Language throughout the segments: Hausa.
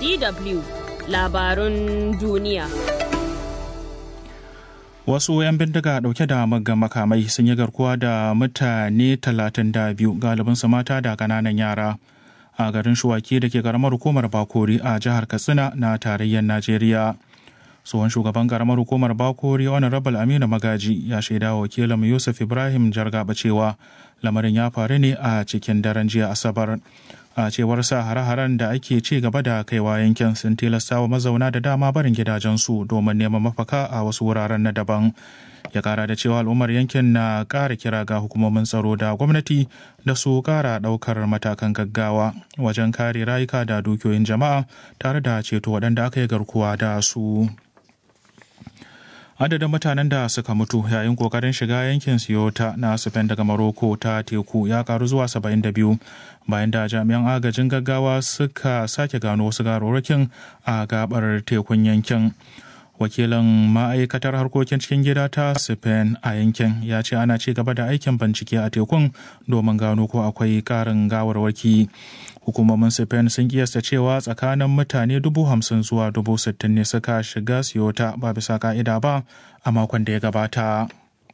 DW labarun duniya. Wasu 'yan bindiga ɗauke da maggan makamai sun yi garkuwa da mutane 32 galibinsu mata da ƙananan yara a garin Shuwaki da ke karamar hukumar Bakori a jihar Katsina na tarayyar Najeriya. tsohon shugaban karamar hukumar bakori honorable aminu magaji ya shaida wa wakilin yusuf ibrahim jargaba cewa lamarin ya faru ne a cikin daren jiya asabar a cewar sa hare-haren da ake ci gaba da kaiwa yankin sun tilasta wa mazauna da dama barin gidajensu domin neman mafaka a wasu wuraren na daban ya kara da cewa al'ummar yankin na kara kira ga hukumomin tsaro da gwamnati da su kara daukar matakan gaggawa wajen kare rayuka da dukiyoyin jama'a tare da ceto waɗanda aka yi garkuwa da su adadin mutanen da suka mutu yayin kokarin shiga yankin siyota na spain daga maroko ta teku ya karu zuwa 72 bayan da jami'an agajin gaggawa suka sake gano wasu garorokin a gabar tekun yankin wakilin ma'aikatar harkokin cikin gida ta spain a yankin ya ce ana ci gaba da aikin bincike a tekun domin gano ko akwai karin gawarwaki hukumomin spain sun kiyasta cewa tsakanin mutane dubu hamsin zuwa dubu sittin ne suka shiga siyota ba bisa ka'ida ba a makon da ya gabata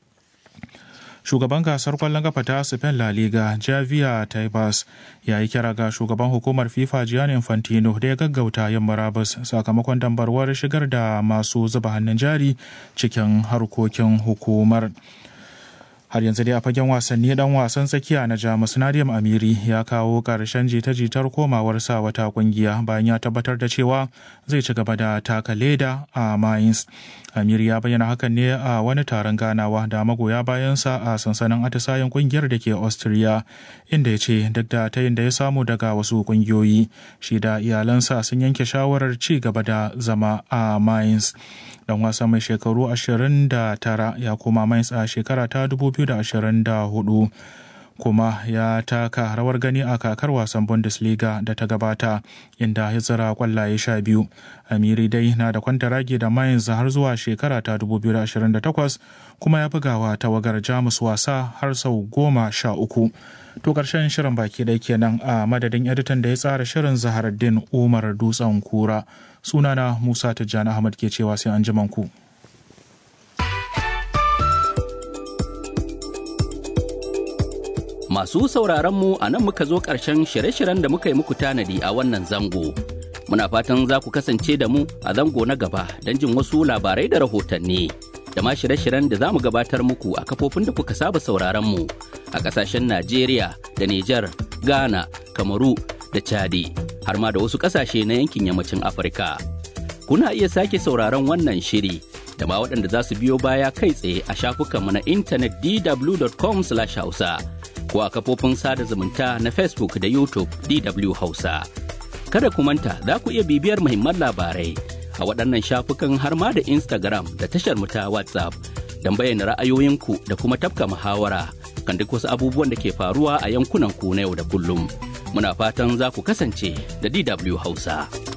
shugaban gasar kwallon kafa ta spain la liga javier tebas ya yi kira ga shugaban hukumar fifa gianni infantino da ya gaggauta yin murabus sakamakon dambarwar shigar da masu zuba hannun jari cikin harkokin hukumar har yanzu dai a fagen wasanni dan wasan tsakiya na jamus nadiam amiri ya kawo karshen jita-jitar komawar sa wata kungiya bayan ya tabbatar da cewa zai ci gaba da taka leda a mainz amiri ya bayyana hakan ne a wani taron ganawa da magoya bayansa a sansanin atisayen kungiyar da ke austria inda ya ce duk da tayin da ya samu daga wasu kungiyoyi shi da iyalansa sun yanke shawarar ci gaba da zama a mainz dan wasa mai shekaru 29 ya koma mainz a shekara ta 2024 kuma ya taka rawar gani a kakar wasan bundesliga da ta gabata inda ya tsira kwallaye sha biyu amiri dai na da kwantaragi da mainz har zuwa shekara ta 2028 kuma ya bugawa tawagar jamus wasa har sau goma sha uku to karshen shirin baki ɗaya kenan a madadin editan da ya tsara shirin zaharaddin umar dutsen kura sunana musa tijjani ahmad ke cewa sai an ku. Masu sauraronmu a nan muka zo ƙarshen shirye-shiryen da muka yi muku tanadi a wannan zango. Muna fatan za ku kasance da mu a zango na gaba don jin wasu labarai da rahotanni. Da ma shirye-shiryen da za mu gabatar muku a kafofin da kuka saba sauraronmu a ƙasashen Najeriya da Nijar, Ghana, Kamaru da Chadi, har ma da wasu ƙasashe na yankin yammacin Afirka. Kuna iya sake sauraron wannan shiri da ma waɗanda za su biyo baya kai tsaye a shafukanmu na intanet dw.com/hausa. ko a kafofin sada zumunta na Facebook da YouTube DW Hausa. Kada ku manta za ku iya bibiyar muhimman labarai a waɗannan shafukan har ma da Instagram da tashar mu ta WhatsApp don bayyana ra'ayoyinku da kuma tafka muhawara kan duk wasu abubuwan da ke faruwa a yankunan ku na yau da kullum. Muna fatan za ku kasance da DW Hausa.